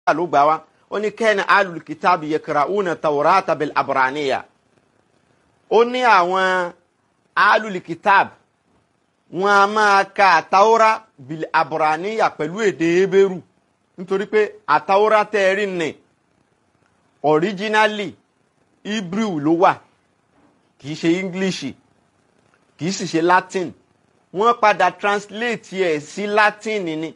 ló gbà wá ó ní kẹ́ni alul kitabi yakra'una tawrata bil abraniya ó ní àwọn alul kitab wọn a máa ka àtàwọ́rá bil abraniya pẹ̀lú èdè ebéèrú nítorí pé àtàwọ́rá tẹ́ẹ̀rí nì originally hebrew ló wà kì í ṣe english kì í sì ṣe latin wọ́n padà translate ẹ̀ sí latin ni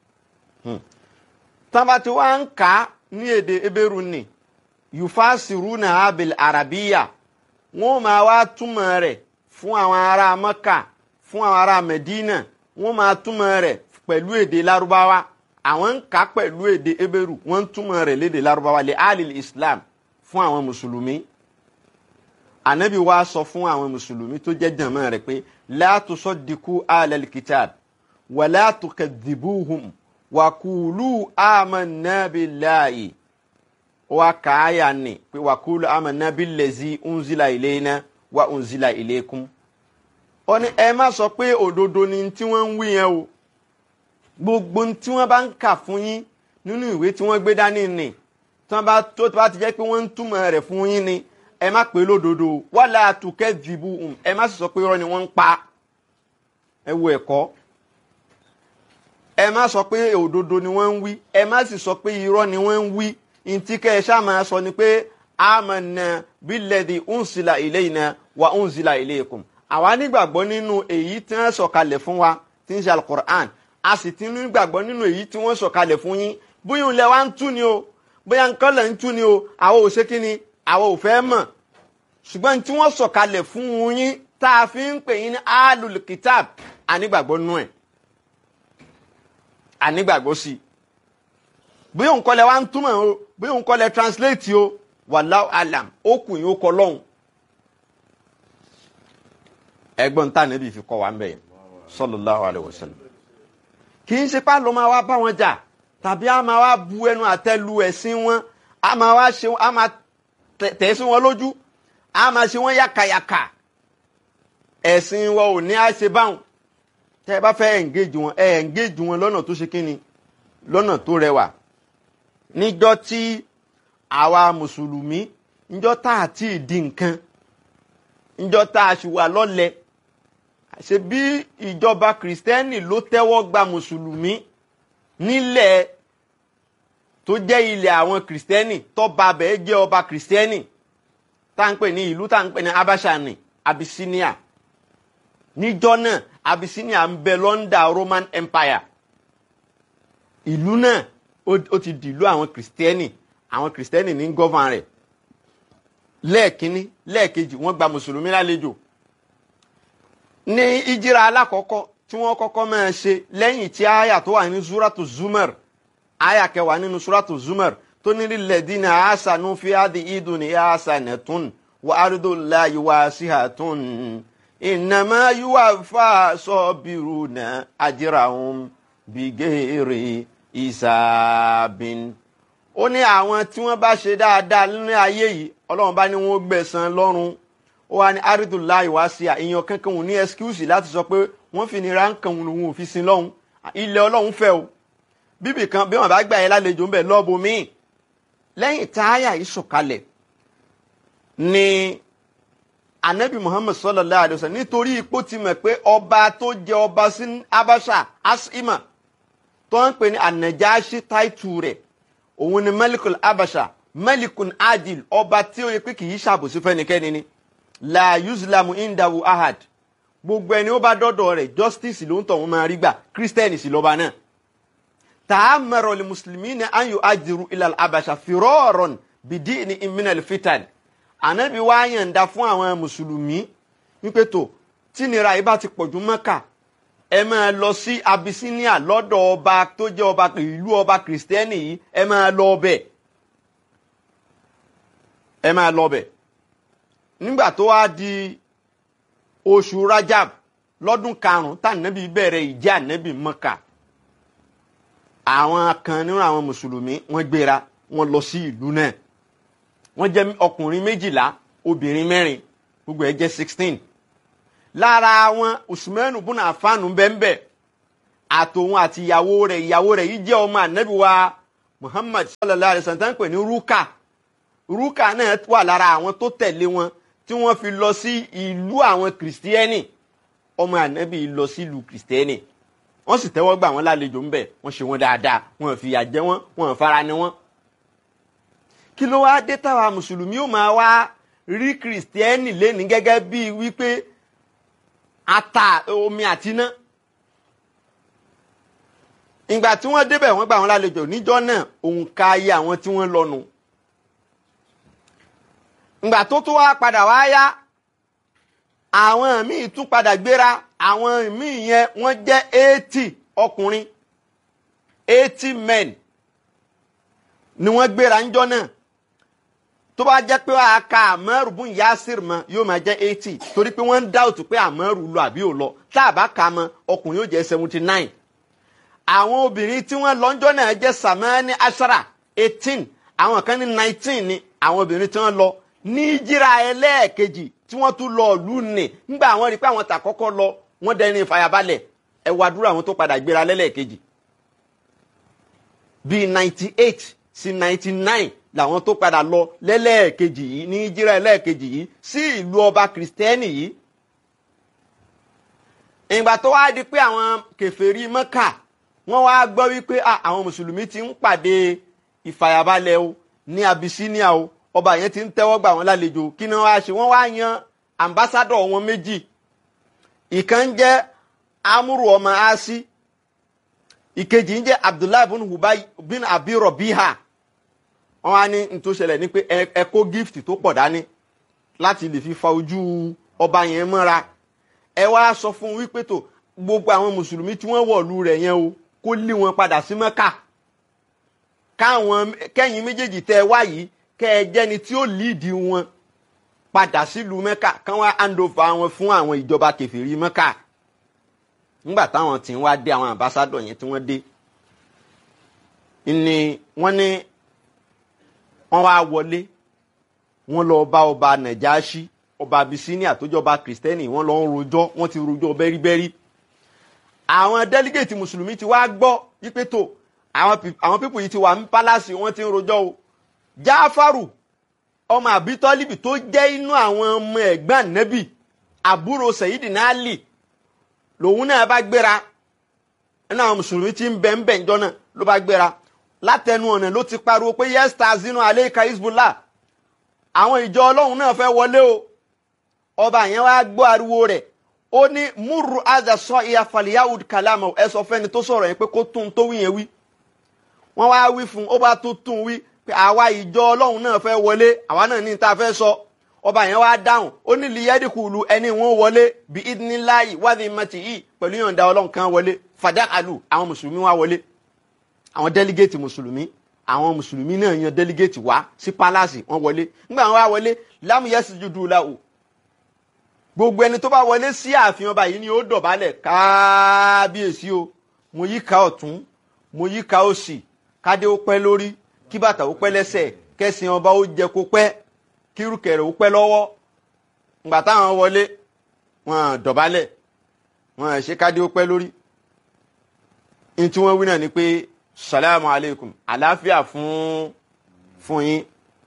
tán bá ti wá ń kà á ní èdè ebéèrú ni yufasiruna abil arabiya wọ́n máa wá túmọ̀ rẹ̀ fún àwọn ará mẹ́kà fún àwọn ará medina wọ́n máa túmọ̀ rẹ̀ pẹ̀lú èdè lárúbáwá àwọn ń kà á pẹ̀lú èdè ebéèrú wọ́n ń túmọ̀ rẹ̀ lédè lárúbáwá lè alil islam fún àwọn mùsùlùmí anabi wa sọ fún àwọn mùsùlùmí tó jẹ́ jàmá rẹ̀ pé la tusaddiqu alal kitab wa la tukadhibuhum wa qulu amanna billahi wa kaaya ni pé wa qulu amanna billazi unzila ilayna wa unzila ilaykum ó ní ẹ má sọ pé òdodo ni tí wọ́n ń wí yẹn o gbogbo tí wọ́n bá ń kà fún yín nínú ìwé tí wọ́n gbé dání ni tí wọ́n bá tó bá ti jẹ́ pé wọ́n ń túmọ̀ rẹ̀ fún yín ni ẹ má pè lódodo wala tukadhibuhum ẹ má sì sọ pé irọ́ ni wọ́n ń pa ẹ wo ẹ̀kọ́ ẹ má sọ pé òdodo ni wọ́n ń wí ẹ má sì sọ pé irọ́ ni wọ́n ń wí ntí kẹ́ ẹ ṣáà máa sọ ni pé amanna billadhi unsila ilayna wa unsila ilaykum àwa nígbàgbọ́ nínú èyí tí wọ́n sọ̀kalẹ̀ fún wa tí ń ṣe alukur'an a sì ti nígbàgbọ́ nínú èyí tí wọ́n sọ̀kalẹ̀ fún yín bóyá ń lẹ wá ń tú ni o bóyá nǹkan lẹ̀ ń tú ni o àwọn ò ṣe kí ni àwọn ò fẹ́ mọ̀ ṣùgbọ́n tí wọ́n sọ̀kalẹ̀ fún yín tá a fi ń pè yín ní alul kitab ànígbàgbọ́ nú ẹ̀ ànígbàgbọ́ sí i bóyá òun kọ́lẹ̀ wá ń túmọ̀ o bóyá òun kọ́lẹ̀ translate o wallahu alam ó kù yín ó kọ lọ́hùn. ẹgbọ́n tá níbi fi kọ́ wa ń bẹ̀ yẹn sallallahu alaihi wasallam. kì í ṣe pá ló máa wá bá wọn jà tàbí a máa wá bu ẹnu àtẹ́ lu ẹ̀sìn wọn a máa wá ṣe a máa tẹ̀ sí wọn lójú a máa ṣe wọn yàkàyàkà ẹ̀sìn wọn ò ní á ṣe báwọn tẹ́ ẹ bá fẹ́ engage wọn ẹ engage wọn lọ́nà tó ṣe kíni lọ́nà tó rẹwà níjọ́ tí àwa mùsùlùmí níjọ́ tá a ti di nǹkan níjọ́ tá a ṣì wà lọ́lẹ̀ ṣe bí ìjọba kìrìsìtẹ́nì ló tẹ́wọ́ gba mùsùlùmí nílẹ̀ tó jẹ́ ilẹ̀ àwọn kìrìsìtẹ́nì tọ́ba abẹ́ jẹ́ ọba kìrìsìtẹ́nì tá à ń pè ní ìlú tá à ń pè ní abashani abyssinia níjọ́ náà abyssinia ń bẹ lọ́ndà roman empire ìlú náà ó ti dìlú àwọn kìrìsìtẹ́nì àwọn kìrìsìtẹ́nì ní gọ́van rẹ̀ lẹ́ẹ̀kínní lẹ́ẹ̀kejì wọ́n gba mùsùlùmí lálejò ní ìjìrà alákọ̀ọ́kọ́ tí wọ́n kọ́kọ́ máa ṣe lẹ́yìn tí àyà tó wà ní suratu zumar àyà kẹwàá nínú suratu zumar tó ní lilladina ahsanu fi hadhihi idunya hasanatun wa ardullahi wasi'atun innama yuwaffa sabiruna ajrahum bighairi ìsàbìn ó ní àwọn tí wọ́n bá ṣe dáadáa nínú ayé yìí ọlọ́run bá ní wọ́n gbẹ̀san lọ́run ó wá ní àrídùláì wá sí àìyàn kankan òun ní ẹskúùsì láti sọ pé wọ́n fi nira ń kan òun òfin sin lọ́hùn ilẹ̀ ọlọ́run fẹ́ o bíbì kan bí wọ́n bá gbà yẹn lálejò ń bẹ̀ lọ́ọ̀bù míì lẹ́yìn táyà yìí sọ̀kalẹ̀ ni anabi muhammad sallallahu alayhi wa sallam nítorí ipò ti mọ̀ pé ọba tó jẹ ọba sí abasha asima tó ń pè ní anajashi táìtù rẹ̀ òun ni malikul abasha malikun adil ọba tí ó yẹ pé kì í ṣàbòsí fẹ́nikẹ́ni ni la yuzlamu indahu ahad gbogbo ẹni ó bá dọ́dọ̀ rẹ̀ justice ló ń tọ̀ wọ́n máa rí gbà christian sì lọ́ba náà ta'amara li muslimina an yu'ajiru ilal abasha firaran bidini minal fitan ànábi wá yànda fún àwọn mùsùlùmí wípé tó tí nira yìí bá ti pọ̀jù mọ́kà ẹ máa lọ sí Abyssinia lọ́dọ̀ ọba tó jẹ́ ọba ìlú ọba kìrìsìtẹ́nì yìí ẹ máa lọ ọbẹ̀ ẹ máa lọ ọbẹ̀ nígbà tó wá di oṣù Rajab lọ́dún karùn-ún tànàbí bẹ̀rẹ̀ ìjà ànábì Mọ́kà àwọn kan nínú àwọn mùsùlùmí wọ́n gbéra wọ́n lọ sí ìlú náà wọ́n jẹ́ ọkùnrin méjìlá obìnrin mẹ́rin gbogbo ẹ̀ jẹ́ sixteen lára wọn usmanu bùnà àfáànù bẹ́ẹ̀nbẹ́ẹ̀ àtòun àti ìyàwó rẹ̀ ìyàwó rẹ̀ yìí jẹ́ ọmọ ànábì wa muhammad sallallahu alayhi wa sallam tán pè ní rúkà rúkà náà wà lára àwọn tó tẹ̀lé wọn tí wọ́n fi lọ sí ìlú àwọn kìrìsìtẹ́nì ọmọ ànábì lọ sí ìlú kìrìsìtẹ́nì wọ́n sì tẹ́wọ́ gbà wọ́n lálejò ńbẹ̀ wọ́n ṣe wọ́n dáadáa wọ́n fìyà jẹ wọ́n wọ́n fara ni wọ́n. kí ló wá dé táwa mùsùlùmí ó máa wá rí kìrìsìtẹ́nì lẹ́ni gẹ́gẹ́ bíi wípé ata omi àti iná ìgbà tí wọ́n débẹ̀ wọ́n gbà wọ́n lálejò níjọ́ náà òǹkà ayé àwọn tí wọ́n lọ́nu ìgbà tó tó wá padà wá yá àwọn míì tún padà gbéra àwọn míì yẹn wọ́n jẹ́ eighty ọkùnrin eighty men ni wọ́n gbéra ńjọ́ náà tó bá jẹ́ pé wàá ka àmọ́rù bún yasir mọ́ yóò máa jẹ́ eighty torí pé wọ́n ń dáòtù pé àmọ́rù lọ àbí ò lọ tá a bá ka mọ́ ọkùnrin yóò jẹ́ seventy nine àwọn obìnrin tí wọ́n lọ́njọ́ náà jẹ́ samani ashara eighteen àwọn kan ní nineteen ni àwọn obìnrin tí wọ́n lọ ní jíra ẹlẹ́ẹ̀kejì tí wọ́n tún lọ ìlú nì nígbà àwọn rí i pé àwọn tà kọ́kọ́ lọ wọ́n dẹni ìfàyàbalẹ̀ ẹ wá dúró àwọn tó padà gbéra lẹ́lẹ́ẹ̀kejì bíi ninety eight sí ninety nine làwọn tó padà lọ lẹ́lẹ́ẹ̀kejì yìí ní jíra ẹlẹ́ẹ̀kejì yìí sí ìlú ọba kìrìsìtẹ́nì yìí ìgbà tó wá di pé àwọn kèfèrí mọ́kà wọ́n wá gbọ́ wípé àwọn mùsùlùmí ti ń pàdé ìfàyàbalẹ̀ o ní Abyssinia o ọba yẹn ti ń tẹ́wọ́ gbà wọ́n lálejò kí ni wọ́n á ṣe wọ́n wá yan ambassadọ̀ wọn méjì ìkan ń jẹ́ amúrù ọmọ asi ìkejì ń jẹ́ abdullahi bin hubay bin abi rọ̀bíhà wọ́n á ní n tó ṣẹlẹ̀ ní pé ẹ kó gift tó pọ̀ dání láti lè fi fa ojú ọba yẹn mọ́ra ẹ wá sọ fún wípé tó gbogbo àwọn mùsùlùmí tí wọ́n wọ̀lú rẹ̀ yẹn o kó lé wọn padà sí mẹ́kà káwọn kẹ́yìn méjèèjì tẹ́ ẹ wá yìí kẹ́ ẹ jẹ́ni tí ó líìdì wọn padà sílùú mẹ́kà kán wá handover wọn fún àwọn ìjọba kẹfìrí mẹ́kà nígbà táwọn tí ń wá dé àwọn ambassadọ̀ yẹn tí wọ́n dé ni wọ́n ní wọ́n wá wọlé wọ́n lọ bá ọba nàjáṣí ọba abisinia tó jọba kristẹni wọ́n lọ ń rojọ́ wọ́n ti rojọ́ bẹ́ríbẹ́rí àwọn délégéètì mùsùlùmí ti wá gbọ́ wípé tó àwọn pípù yìí ti wà ní pálásì wọ́n ti ń rojọ́ o jáfàrù ọmọ àbítọ́líbì tó jẹ́ inú àwọn ọmọ ẹ̀gbọ́n nẹ́bì àbúrò sẹ̀yídì náà lì lòun náà bá gbéra nínú àwọn mùsùlùmí tí ń bẹ ń bẹ ńjọ́ náà ló bá gbéra látẹnu ọ̀nà ló ti pariwo pé yẹ́sítà zinu aleika hezbollah àwọn ìjọ ọlọ́run náà fẹ́ wọlé o ọba yẹn wá gbọ́ ariwo rẹ̀ ó ní múrù àdà sọ ìyá faliyahud kalama ẹ sọ fẹ́ni tó sọ̀rọ̀ yẹn pé kó tún tó wí yẹn wí wọ́n wá wí fún ó bá tó tún wí pé àwa ìjọ ọlọ́run náà fẹ́ wọlé àwa náà ní ta fẹ́ sọ ọba yẹn wá dáhùn ó ní liyẹ́dìkùlù ẹni wọn wọlé bí idinilayi wádìí mọ́tì yìí pẹ̀lú yọ̀ǹda ọlọ́run kan wọlé fàdákàlù àwọn mùsùlùmí wá wọlé àwọn délégéètì mùsùlùmí àwọn mùsùlùmí náà yan délégéètì wá sí pálásì wọn wọlé nígbà wọn wá wọlé lámúyẹsì jùdú làwò gbogbo ẹni tó bá wọlé sí ààfin ọba yìí ni ó dọ̀bálẹ̀ kábíyèsí o mo yí ká ọ̀tún mo yí ká òsì kádé ó pẹ́ lórí kí bàtà ó pẹ́ lẹ́sẹ̀ kẹ́sìn ọba ó jẹ kó pẹ́ kírùkẹ̀rẹ̀ ó pẹ́ lọ́wọ́ ngbà táwọn wọlé wọn dọ̀bálẹ̀ wọn ṣe kádé ó pẹ́ lórí ní tí wọ́n wí náà ni pé salamu aleykum àlàáfíà fún fún yín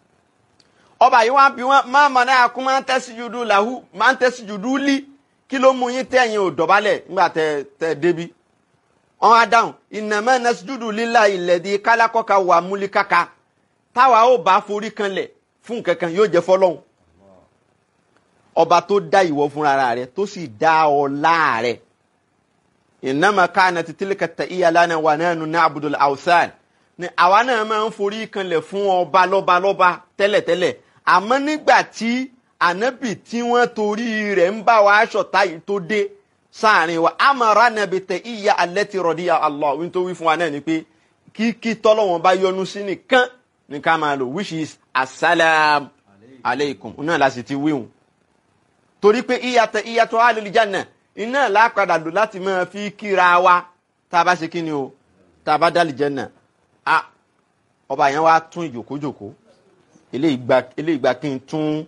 ọba yìí wá bí wọn máa mọ náà kún máa ń tẹ́sí jùdú làhú máa ń tẹ́sí jùdú lí kí ló mú yín tẹ̀yìn ò dọ̀bálẹ̀ nígbà tẹ tẹ débi wọn á dáhùn ìnàmọ́ nẹ́sídùdù lílà ìlẹ̀dí kálákọ́ka wà múlíkàkà táwa ó bá forí kanlẹ̀ fún kankan yóò jẹ́ fọlọ́hún ọba tó dá ìwọ fúnra rẹ̀ tó sì dá ọlá rẹ̀ ìnàmọ́ káàna tìtìlẹ̀ kẹtẹ ìyàlánà wà náà nù ní abudul awsan ni àwa náà máa ń forí kanlẹ̀ fún ọba lọ́ba lọ́ba tẹ́lẹ̀tẹ́lẹ̀ àmọ́ nígbà tí ànábì tí wọ́n torí rẹ̀ ń bá wa aṣọ̀tá yìí tó dé sáàrin wa amara nàbì tẹ ìyá alẹ́ ti rọ̀ díya Allah wí tó wí fún wa náà ni pé kíkí tọ́lọ́wọ́n bá yọ́nú sí nìkan ní ká máa lò which is asalaam aleikum náà la sì ti wíhun torí pé ìyá tẹ ìyá tó alẹ́ janna iná lápadà lò láti máa fi kíra wa tá a bá ṣe kí ni o tá a bá dálì janna a ọba yẹn wá tún ìjòkójòkó eléyìí gba kí n tún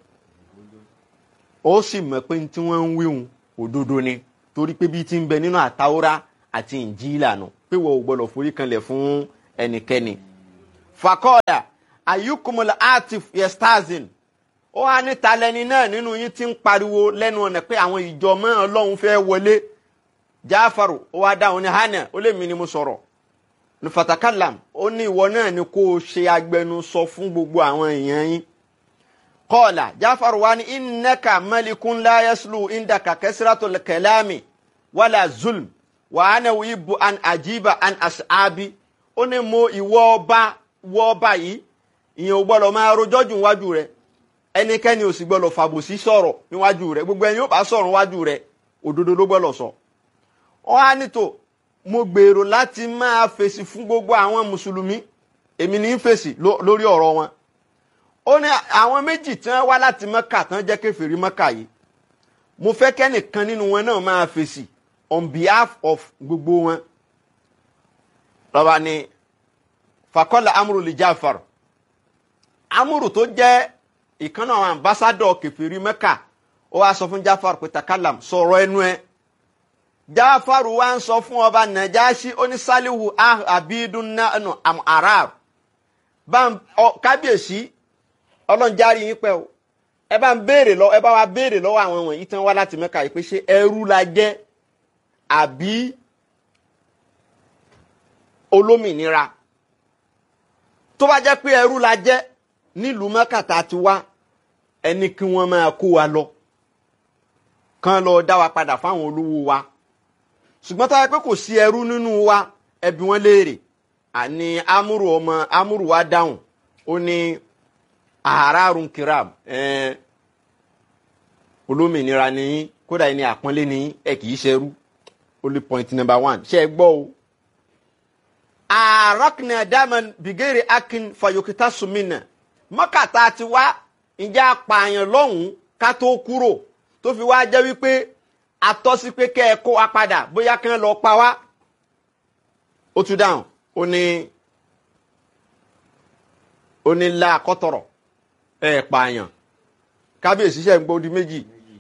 ó sì mọ̀ pé tí wọ́n ń wíhun òdodo ni torí pé bí ti ń bẹ nínú àtàwọ́rá àti ìnjílà nù pé wọ́n ò gbọ́dọ̀ forí kanlẹ̀ fún ẹnikẹ́ni fakọ́ọ̀dà ayukumul atif yestazin ó wá ní talẹ́ni náà nínú yín tí ń pariwo lẹ́nu ọ̀nà pé àwọn ìjọ mọ́ ọlọ́run fẹ́ wọlé jáfàrò ó wá dáhùn ní hànà ó lè mí ni mo sọ̀rọ̀ ní fatakalam ó ní ìwọ náà ni kó o ṣe agbẹnusọ fún gbogbo àwọn èèyàn yín kọ́ọ̀là jáfàrò wá ní innaka malikun la yaslu indaka kasratul kalami wala zulm wa ana wibu an ajiba an ashabi ó ní mo ìwọ ọba wọ ọba yìí ìyẹn ò gbọ́dọ̀ máa rojọ́ jù níwájú rẹ̀ ẹnikẹ́ni ò sì gbọ́dọ̀ fàbòsí sọ̀rọ̀ níwájú rẹ̀ gbogbo ẹni yóò bá sọ̀rọ̀ níwájú rẹ̀ òdodo ló gbọ́dọ̀ sọ. ọ á nítò mo gbèrò láti máa fèsì fún gbogbo àwọn mùsùlùmí èmi ní í fèsì lórí ọ̀rọ̀ wọn. ó ní àwọn méjì tí wọ́n wá láti mọ́kà tán jẹ́ kèfèrí mọ́kà yìí mo fẹ́ kẹ́nìkan nínú wọn náà máa fèsì on behalf of gbogbo wọn. lọ́ba ni fakọ́lá amúrò lè jáfàrọ̀ amúrò tó jẹ́ ìkan náà àwọn ambassadọ kẹfìrí mẹ́kà ó wá sọ fún jáfàrú pé takalam sọ̀rọ̀ ẹnu ẹ jáfàrú wá ń sọ fún ọba nàjáṣí onísàlíhù abidun nanu am arab bá kábíyèsí ọlọ́njárí yín pẹ́ o ẹ bá ń béèrè lọ ẹ bá wa béèrè lọ́wọ́ àwọn wọ̀nyí tán wá láti mẹ́kà yìí pé ṣé ẹrú la jẹ́ àbí olómìnira tó bá jẹ́ pé ẹrú la jẹ́ nílùú mẹ́kàtà ti wá ẹni kí wọ́n máa kó wa lọ kán lọ dá wa padà fáwọn olówó wa ṣùgbọ́n tó yẹ pé kò sí ẹrú nínú wa ẹbí wọn léèrè àní amúrù ọmọ amúrù wa dáhùn ó ní àárárùn kiram olómìnira nìyí kódà ẹni àpọ́nlé nìyí ẹ kì í ṣerú only point number one ṣe é gbọ́ o àrọ́kìnà dáman bìgẹ́rì akin fayokita sumina mọ́kàtà ti wá ìjà apààyàn lọ́hùn-ún ká tó kúrò tó fi wá jẹ́ wípé atọ́sí pé kẹ́ ẹ kó wa padà bóyá kí wọ́n lọ pa wá. ó tún dáhùn ó ní ó ní la kọ́tọ̀rọ̀ ẹ pààyàn kábíyèsí ṣe ń gbódi méjì.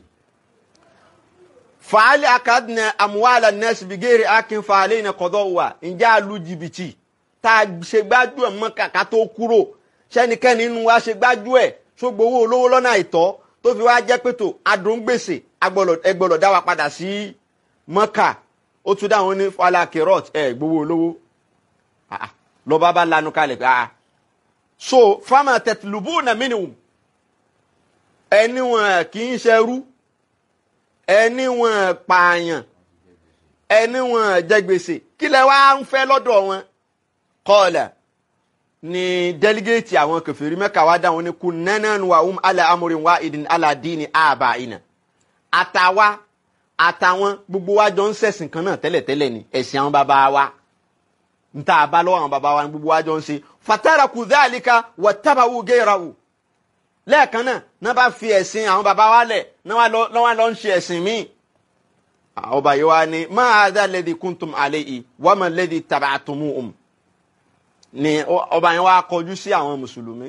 fàálì akadìnà àmúwàlà nẹ́ẹ̀sì bìgẹ́rì akin fàálì iná kọ́dọ̀ wà ǹjẹ́ àlù jìbìtì tá a ṣe gbájú ẹ̀ mọ́kà tó kúrò sẹ́nikẹ́ni nínú wa ṣe gbájú ẹ̀ tó gbowó olówó lọ́nà àìtọ́ tó fi wá jẹ́ pẹ̀tò adóńgbèsè ẹgbọ́dọ̀ dá wa padà sí mọ́kà ó tún dáhùn ní falakirot ẹ̀ gbowó olówó lọ́ba bá lanu kalẹ̀ pé ah so fama tẹ̀tìlúbù nà mínìwùm ẹni wọn kì í ṣerú ẹni wọn pààyàn ẹni wọn jẹ gbèsè kí lẹ wá ń fẹ́ lọ́dọ̀ wọn kọ́ọ̀lẹ̀ ni délégéètì àwọn kẹfìrí mẹ́ka wá dáhùn ní kú nẹ́nẹ́nu wa um ala amúrin wa ìdìn aládìní àbá ìnà àtàwa àtàwọn gbogbo wa jọ ń ṣẹ̀sìn kan náà tẹ́lẹ̀tẹ́lẹ̀ ni ẹ̀sìn àwọn bàbá wa nta àbá lọ́wọ́ àwọn bàbá wa ní gbogbo wa jọ ń ṣe fatara kù dáàlíkà wà tábàwù géèràwù lẹ́ẹ̀kan náà náà bá fi ẹ̀sìn àwọn bàbá wa lẹ̀ náà wà lọ́ ń ṣe ẹ̀sìn míì ọba yìí wá ní máa dá lẹ́dí kúntùm àlẹ́ yìí wọ́n mọ̀ lẹ́dí tàbátùmù um ni ọba yẹn wá kọjú sí àwọn mùsùlùmí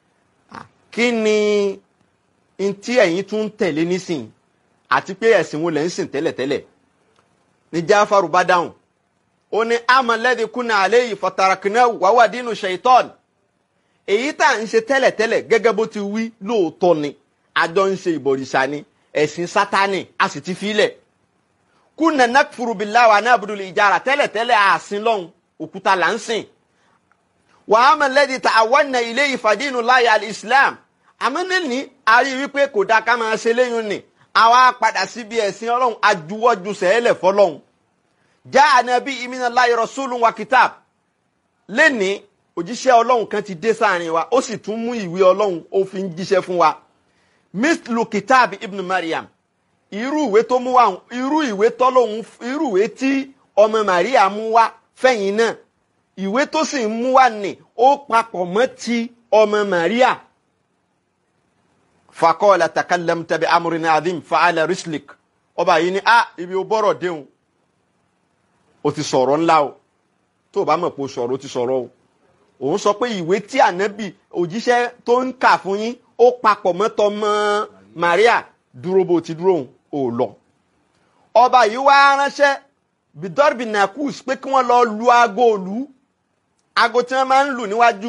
kí ni ntí ẹ̀yin tún ń tẹ̀lé nísìn àti pé ẹ̀sìn wo lẹ̀ ń sìn tẹ́lẹ̀tẹ́lẹ̀ ní jáfàrú bá dáhùn ó ní amọ̀lẹ́dí kúnà àlẹ́ yìí fọ̀tàràkìnà wàwà dínú ṣèitọ́ọ̀nì èyí tá à ń ṣe tẹ́lẹ̀tẹ́lẹ̀ gẹ́gẹ́ bó ti wí lóòótọ́ ni àjọ ń ṣe ìbọ̀rìṣà ni ẹ̀sìn sátánì a sì ti filẹ̀ kúnà nàkfùrù billahi wa na'budu ìjára tẹ́lẹ̀tẹ́lẹ̀ àsìn lọ́hùn òkúta là ń sìn wàhámà lẹ́dí ta àwọn ilé ìfàdínú láyé alìsílám àmọ́ níní a rí wípé kò dáa ká máa ṣe léyìn ni àwa padà síbi ẹ̀sìn ọlọ́run ajuwọ́jú sẹ́ẹ̀lẹ̀ fọlọ́run já ànábì ìmínà láyé rọ́súlù wa kìtàb lẹ́ni òjíṣẹ́ ọlọ́run kan ti dé sáàrin wa ó sì tún mú ìwé ọlọ́run ó fi ń jíṣẹ́ fún wa mislu kìtàb ibn mariam irú ìwé tó mú wa irú ìwé tọ́lọ́hún irú ìwé tí ọmọ maria mú wá fẹ̀yìn náà ìwé tó sì ń mú wá ní ó papọ̀ mọ́ ti ọmọ maria fakọ́ọ̀lá takallam tàbí amúrin adim fa'ala rislik ọba yìí ni ah ibi ó bọ́rọ̀ déhùn ó ti sọ̀rọ̀ ńlá o tó o bá mọ̀ pé o sọ̀rọ̀ o ti sọ̀rọ̀ o òun sọ pé ìwé tí ànábì òjíṣẹ́ tó ń kà fún yín ó papọ̀ mọ́ tọmọ maria dúró bó ti dúró òun ò lọ ọba yìí wá ránṣẹ́ bidorbi nakus pé kí wọ́n lọ lu aago òlu aago tí wọ́n máa ń lù níwájú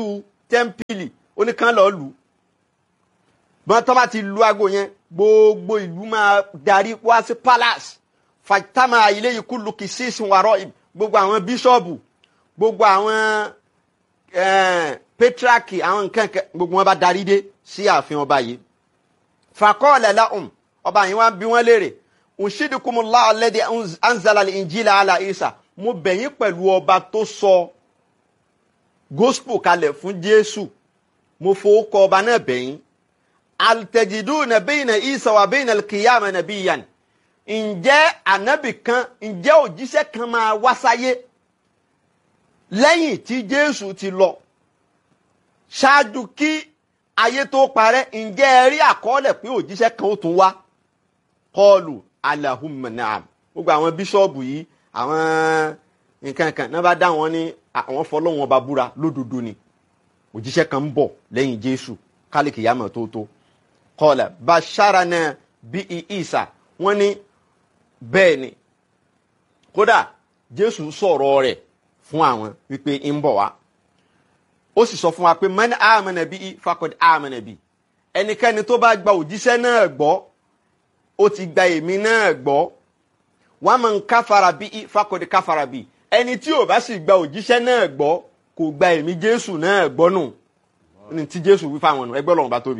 tẹ́ḿpìlì ó ní kán lọ́ọ́ lù ú bọ́n tó bá ti lu aago yẹn gbogbo ìlú máa darí wá sí palace fatama ilé yìí kúlù kì í sí ìsìnwárọ̀ gbogbo àwọn bíṣọ̀bù gbogbo àwọn pétraki àwọn nǹkan gbogbo wọn bá darí dé sí ààfin ọba yìí fakọ́ọ̀lẹ̀ lahum ọba yìí wọ́n bí wọ́n léèrè ǹṣídìkùmùlá alladhi anzala al-injila ala isa mo bẹ̀yìn pẹ̀lú ọba tó sọ gospel kalẹ̀ fún jésù mo fowó kọ ọba náà bẹ̀yìn altẹjiduna bayna isa wa bayna al-qiyama nabiyyan ǹjẹ́ ànábì kan ǹjẹ́ òjíṣẹ́ kan máa wá sáyé lẹ́yìn tí jésù ti lọ ṣáájú kí ayé tó parẹ́ ǹjẹ́ ẹ rí àkọọ́lẹ̀ pé òjíṣẹ́ kan ó tún wá kọlù alahumma naam gbogbo àwọn bíṣọ́ọ̀bù yìí àwọn nǹkan kan náà bá dá wọn ní àwọn fọlọ́wọn ọba búra lódodo ni òjíṣẹ́ kan ń bọ̀ lẹ́yìn jésù kálíkì yàmọ̀ tó tó kọlà basharana bí isa wọ́n ní bẹ́ẹ̀ ni kódà jésù sọ̀rọ̀ rẹ̀ fún àwọn wípé ń bọ̀ wá ó sì sọ fún wa pé man amana bí fakọd amana bí ẹnikẹ́ni tó bá gba òjíṣẹ́ náà gbọ́ ó ti gba èmi náà gbọ́ wa man káfara bí fakọd káfara bí ẹni tí ò bá sì gba òjíṣẹ́ náà gbọ́ kò gba èmi jésù náà gbọ́ nù ní tí jésù wí fáwọn nù ẹgbẹ́ lọ́wọ́n bá tóbi.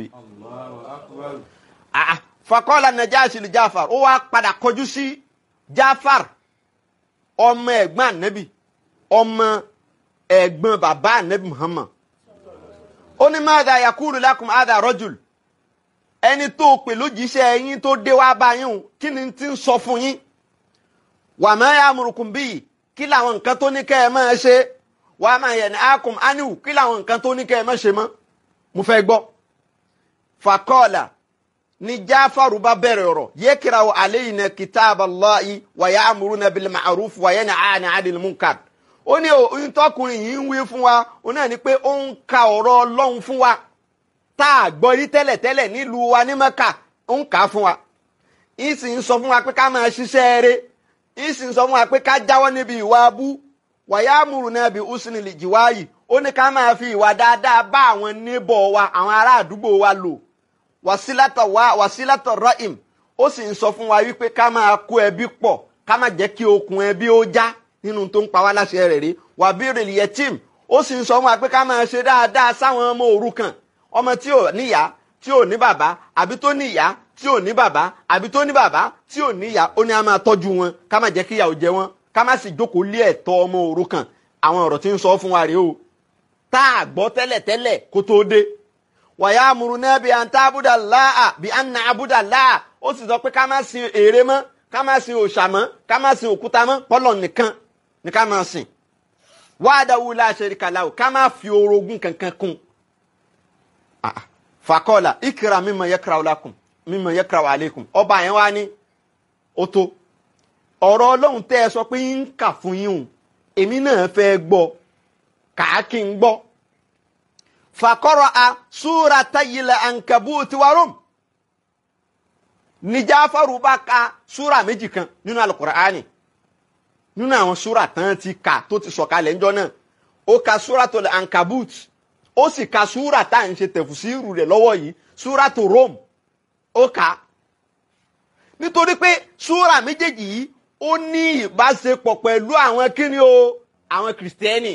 fakọ́lá najashi li jáfar ó wá padà kọjú sí jáfar ọmọ ẹ̀gbọ́n ànábì ọmọ ẹ̀gbọ́n bàbá ànábì muhammad ó ní madha yakulu lakum hadha rajul ẹni tó pè lójíṣẹ́ yín tó dé wá bá yín kí ni ti ń sọ fún yín wa ma ya'murukum bihi kí làwọn nǹkan tó ní kẹ́ ẹ máa ṣe wa ma yanhaakum anhu kí làwọn nǹkan tó ní kẹ́ ẹ máa ṣe mọ́ mo fẹ́ gbọ́ fakọ́ọ̀là ni jáfàrú bá bẹ̀rẹ̀ ọ̀rọ̀ yakra'u alayna kitaballahi wa ya'muruna bil ma'ruf wa yanhana 'anil munkar ó ní oyún tọkùnrin yìí ń wí fún wa ó náà ní pé ó ń ka ọ̀rọ̀ ọlọ́run fún wa tá a gbọ́ rí tẹ́lẹ̀tẹ́lẹ̀ nílùú wa ní mẹ́kà ó ń kà á fún wa yìí sì ń sọ fún wa pé ká máa ṣiṣẹ́ eré yìí sì ń sọ fún wa pé ká jáwọ́ níbi ìwà abú wàyà múrù náà bí usni lè jìwá yìí ó ní ká máa fi ìwà dáadáa bá àwọn níbọ̀ wa àwọn ará àdúgbò wa lò wàsílátọ̀ wa wàsílátọ̀ rọ́ìm ó sì ń sọ fún wa wípé ká máa kó ẹbí pọ̀ ká má jẹ́ kí okùn ẹbí ó já nínú tó ń pa wá láṣẹ rẹ̀ rí wà bí rèlì yẹtìm ó sì ń sọ fún wa pé ká máa ṣe dáadáa sáwọn ọmọ òrukàn ọmọ tí ò níyá tí ò ní bàbá àbí tó níyá tí ò ní bàbá àbí tó ní bàbá tí ò níyá ó ní a máa tọ́jú wọn ká má jẹ́ kí ìyà ó jẹ wọn ká má sì jókòó lé ẹ̀tọ́ ọmọ òrukàn àwọn ọ̀rọ̀ tí ń sọ fún wa rèé o tá a gbọ́ tẹ́lẹ̀tẹ́lẹ̀ kó tó dé wàyà amúrúnà bí à ń tá abúdà láà bí à ń na abúdà láà ó sì sọ pé ká má sin ère mọ́ ká má sin òòṣà mọ́ ká má sin òkúta mọ́ pọ́lọ̀ nìkan ní ká máa sìn wahdahu la sharika lahu ká máa fi orogún kankan kún fàkọ́ọ̀là ikra mimma yakra'u lakum mimma yakra'u alaykum ọba yẹn wá ní ó tó ọ̀rọ̀ ọlọ́run tẹ́ ẹ sọ pé ń kà fún yín o èmi náà fẹ́ gbọ́ kàákì ń gbọ́ faqara'a suratayil ankabuti wa rum ní Jáfárù bá ka súra méjì kan nínú alukur'ani nínú àwọn súra tán ti kà tó ti sọ̀kalẹ̀ ńjọ́ náà ó ka súratul ankabut ó sì ka súra tá à ń ṣe tẹ̀fùsírù rẹ̀ lọ́wọ́ yìí súratu Rum ó kà á nítorí pé súra méjèèjì yìí ó ní ìbáṣepọ̀ pẹ̀lú àwọn kíni o àwọn kìrìsìtẹ́nì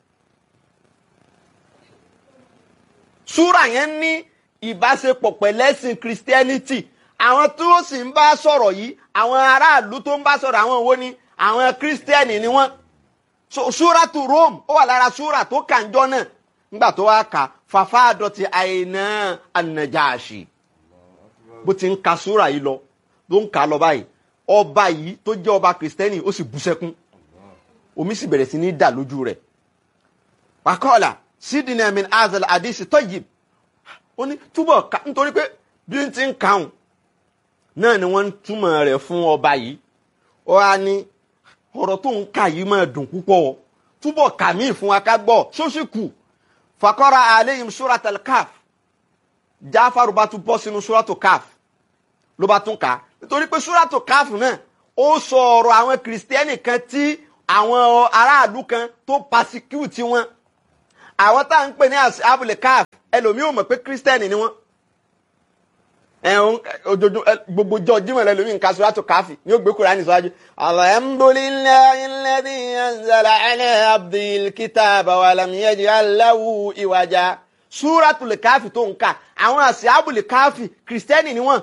súra yẹn ní ìbáṣepọ̀ pẹ̀lẹ́sìn kìrìsìtẹ́nìtì àwọn tó sì ń bá sọ̀rọ̀ yìí àwọn aráàlú tó ń bá sọ̀rọ̀ àwọn wo ni àwọn kírísítẹ́nì ni wọ́n súratu Rome ó wà lára súra tó kànjọ́ náà nígbà tó wá kà fàfà àdọ̀tí àìná ànàjáàṣì bó ti ń ka súra yìí lọ ló ń kà lọ báyìí ọba yìí tó jẹ́ ọba kírísítẹ́nì ó sì bú sẹ́kún omi sì bẹ̀rẹ̀ sí ní dà lójú rẹ̀ wàkọ́ọ̀là sídìnnà min azal àdìsí tayyib ó ní túbọ̀ ká nítorí pé bí n ti ń kàún náà ni wọ́n ń túmọ̀ rẹ̀ fún ọba yìí ó wá ní ọ̀rọ̀ tó ń kà yìí máa dùn púpọ̀ túbọ̀ kà mí fún wa ká gbọ́ ṣóṣì kù fakọ́ra aleyhim suratul kaf jáfàrú bá tún bọ́ sínú suratul kaf ló bá tún kà á nítorí pé suratul kaf náà ó sọ ọ̀rọ̀ àwọn kìrìsìtẹ́nì kan tí àwọn aráàlú kan tó pasecute wọn àwọn tá à ń pè ní abúlé káf ẹlòmíì ò mọ̀ pé kírísítẹ́nì ni wọ́n ẹ̀hún ojoojúmọ́ gbogbo jọ jímọ̀ rẹ lómi nǹkan sọ́dọ̀ káfí ní ó gbé Kùránì síwájú. alhamdulillahi alladhi anzala ala abdil kitaba wa lam yaj'al lahu iwaja. súratul káfí tó ń kà àwọn àṣìábùlì káfí kìrìsìtẹ́nì ni wọ́n.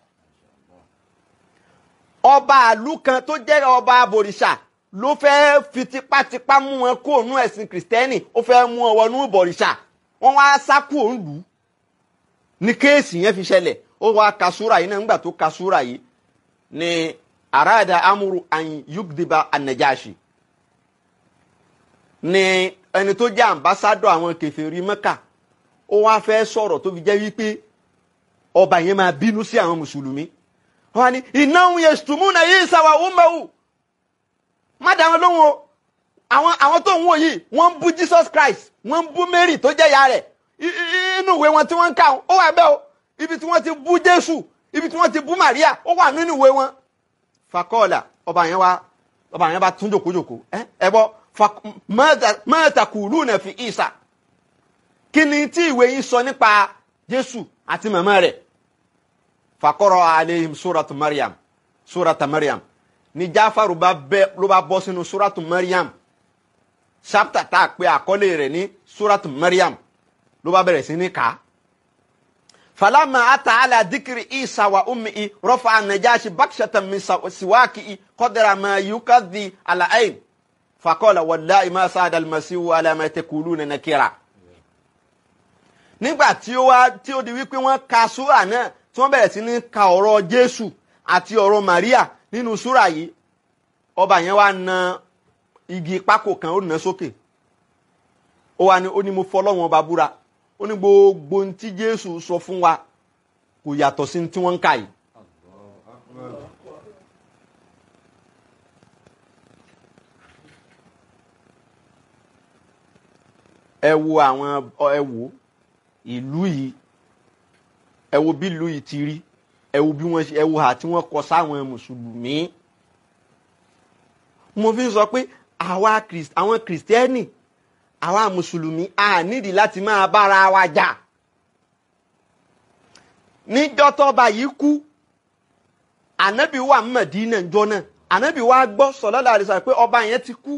ọba àlú kan tó jẹ́ ọba àbòrìṣà ló fẹ́ fi tipátipá mú wọn kó nú ẹ̀sìn kìrìsìtẹ́nì ó fẹ́ mú wọn wọnú ìbọ̀rìṣà wọ́n wá sá kúrò ń lù ú ní kéèsì yẹn fi ṣẹlẹ̀ ó wá ka súra yìí náà nígbà tó ka súra yìí ni arada amuru an yugdiba anajashi ni ẹni tó jẹ́ ambassadọ àwọn kèfèrí Mẹ́kà ó wá fẹ́ sọ̀rọ̀ tó fi jẹ́ wípé ọba yẹn máa bínú sí àwọn mùsùlùmí wọ́n ní innahum yashtumuna Isa wa ummuhu má dá wọn lóhùn o àwọn àwọn tó ń wò yìí wọ́n ń bú Jesus Christ wọ́n ń bú Mary tó jẹ́ ìyá rẹ̀ inú ìwé wọn tí wọ́n ń kà ó wà bẹ́ẹ̀ o ibi tí wọ́n ti bú jésù ibi tí wọ́n ti bú maria ó wà nínú ìwé wọn. fakọ́ọ̀là ọba yẹn wá ọba yẹn bá tún jòkójòkó ẹ ẹ bọ mẹ́ta kùlù náà fi ìsà kí ni tí ìwé yín sọ nípa jésù àti màmá rẹ̀ fakọ́rọ̀ aleihim suratu mariam surata mariam ní jáfàrú bá bẹ ló bá bọ́ sínú suratu mariam chapter tá a pè àkọlé rẹ̀ ní suratu mariam ló bá bẹ̀rẹ̀ sí ní kàá فلما أتى على ذكر عيسى وأمه رفع النجاشي بكشة من سواكه قدر ما يكذي على عين فقال والله ما ساد المسيح على ما تقولون نكرا nígbà tí ó wá tí ó di wípé wọ́n ka súrà náà tí wọ́n bẹ̀rẹ̀ sí ní ka ọ̀rọ̀ Jésù àti ọ̀rọ̀ Maria nínú súrà yìí ọba yẹn wá na igi pákó kan ó nà sókè ó wá ní ó ní mo fọlọ́wọ́n ọba búra ó ní gbogbo ohun tí jésù sọ fún wa kò yàtọ̀ sí tí wọ́n ń kà yìí. ẹ wo àwọn ẹ wo ìlú yìí ẹ wo bí ìlú yìí ti rí ẹ wo bí wọ́n ẹ wo hà tí wọ́n kọ sáwọn mùsùlùmí. mo fi sọ pé àwa àwọn kìrìsìtẹ́nì àwa mùsùlùmí a nídìí láti máa bára wa jà níjọ́ tọ́ba yìí kú ànábì wà Mẹdínà njọ́ náà ànábì wa gbọ́ sallallahu alaihi wasallam pé ọba yẹn ti kú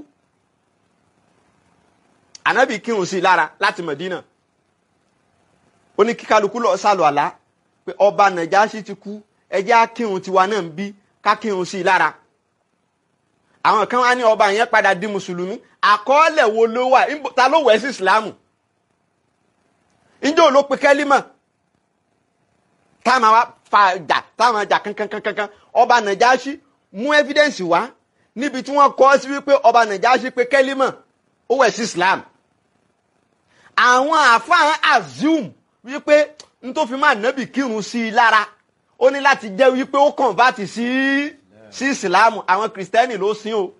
ànábì kírun sí i lára láti Mẹdínà ó ní kí kálukú lọ sálọ àlá pé ọba Nàjáṣì ti kú ẹ jẹ́ á kírun tiwa náà ń bí ká kírun sí i lára àwọn kan wá ní ọba yẹn padà di mùsùlùmí àkọọ́lẹ̀ wo ló wà ta ló wẹ̀ sí ìsìlámù njẹ́ ò ló pe kẹ́límà táwọn wa fa jà táwọn jà kankankankan ọba nàjáṣí mú evidence wá níbi tí wọ́n kọ́ sí wípé ọba nàjáṣí pe kẹ́límà ó wẹ̀ sí islam àwọn àfáàn assume wípé n tó fi máa nábì kírun sí i lára ó ní láti jẹ́ wípé ó convert sí sí ìsìlámù àwọn kìrìsìtẹ́nì ló sìn o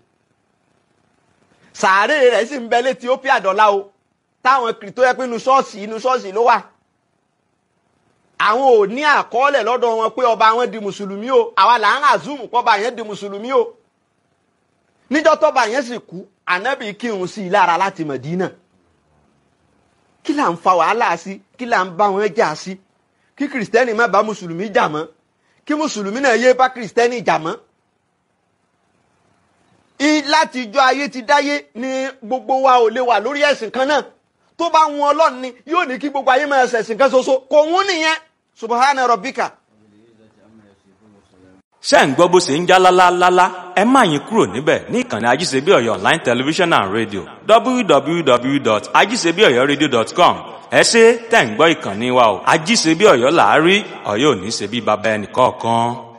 sàárè rẹ̀ sì ń bẹ létí ó pí àdọ́lá o táwọn kìrìtó yẹ pé inú ṣọ́ọ̀ṣì inú ṣọ́ọ̀ṣì ló wà àwọn ò ní àkọọ́lẹ̀ lọ́dọ̀ wọn pé ọba wọn di mùsùlùmí o àwa là ń àzúmù pọ́ba yẹn di mùsùlùmí o níjọ́ tọ́ba yẹn sì kú ànábì kírun sí i lára láti Mẹ̀dínà kí là ń fa wàhálà sí kí là ń bá wọn jà sí kí kìrìsìtẹ́nì má bá mùsùlùmí jà mọ́ kí mùsùlùmí náà yé bá kìrìsìtẹ́nì jà mọ́ láti ijọ́ ayé ti dáyé ni gbogbo wa ò lè wà lórí ẹ̀sìn kan náà tó bá wọn ọlọ́run ni yóò ní kí gbogbo ayé máa ṣẹ̀sìn kan ṣoṣo kò wọ́n nìyẹn subahana rabbika. ṣé ń gbọ́ bó ṣe ń já lálálálá ẹ má yín kúrò níbẹ̀ ní ìkànnì ajíṣebí ọ̀yọ́ online television and radio www.ajíṣebíọ̀yọ́radio.com ẹ ṣe tẹ̀ ń gbọ́ ìkànnì wa o ajíṣebí ọ̀yọ́ làárí ọ̀yọ́ ò ní ṣe bí baba ẹnì kọ̀ọ̀kan.